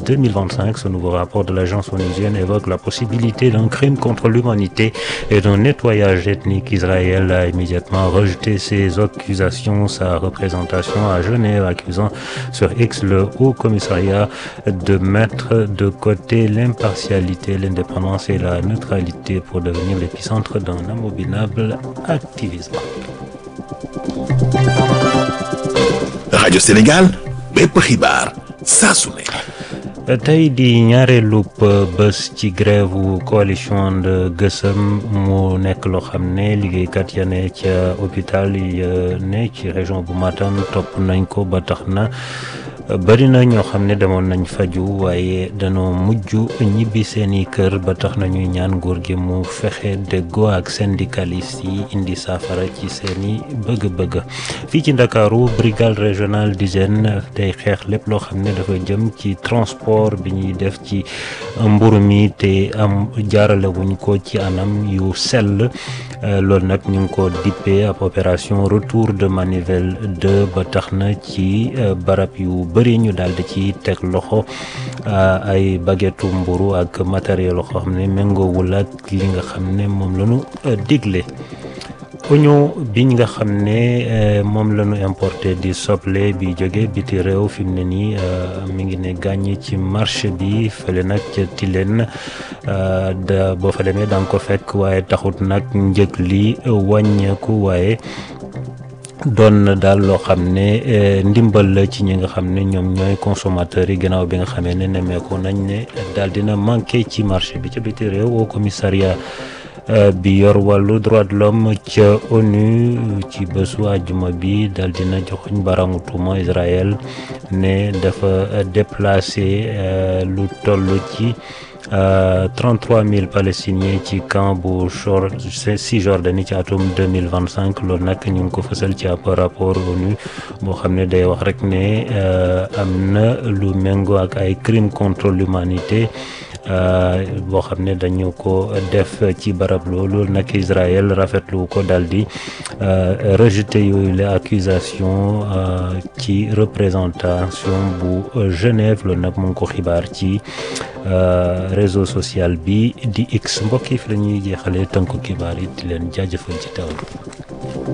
2025. Ce nouveau rapport de l'agence onusienne évoque la possibilité d'un crime contre l'humanité et d'un nettoyage ethnique. Israël a immédiatement rejeté ces accusations. Sa représentation à Genève accusant sur X le Haut Commissariat de mettre de côté l'impartialité, l'indépendance et la neutralité pour devenir l'épicentre d'un abominable activisme. rajo Sénégal bépp xibaar saa su ne. tey di ñaareelu bés ci grève coalition de Gësëm mu nekk loo xam ne liggéeykat ya ne ca hôpital yi ne ci région bu Matam topp nañ ko ba tax na bëri na ñoo xam ne demoon nañ faju waaye danoo mujj ñibbi seeni kër ba tax na ñuy ñaan nguur gi mu fexe déggoo ak syndicalistes yi indi saafara ci seeni bëgg-bëgg fii ci Ndakaaru brigade régionale d'hygiène day xeex lépp loo xam ne dafa jëm ci transport bi ñuy def ci mburu mi te am jaarale wuñ ko ci anam yu sell loolu nag ñu ngi ko dippee ab opération retour de manivelle 2 ba tax na ci barab yu bëri ñu daal di ci teg loxo ay baguettu mburu ak matériel yoo xam ne méngoowul ak li nga xam ne moom la ñu digle oignon biñ nga xam ne moom la ñu importé di soble bi jóge biti réew fi mu ne nii mi ngi ne gàññ ci marché bi fële nag ca Tilène da boo fa demee da nga ko fekk waaye taxut nag njëg li wàññeeku waaye doon na daal loo xam ne ndimbal la ci ñi nga xam ne ñoom ñooy consommateurs yi gannaaw bi nga xamee ne nemmeeku nañ ne daal dina manqué ci marché bi ca biti réew au commissariat bi yor wàllu droit de l'homme ca ONU ci bésu àjjuma bi dal dina joxuñ baramu tuuma Israël ne dafa déplacé lu toll ci 33 000 palestiniens ci camp bu Cisjordanie ci atum 2025 loolu nag ñu ngi ko fësal ci ab rapport ONU boo xam ne day wax rek ne am na lu méngoo ak ay crimes contre l'humanité boo xam ne dañu ko def ci barab loolu nag Israël rafetlu ko daal di rejeté yooyu les accusations ci représentation bu Genève loolu nag mu ngi ko xibaar ci réseau social bi di X mbokk yi fi la ñuy jeexalee tënku xibaar yi di leen jaajëfal ci taw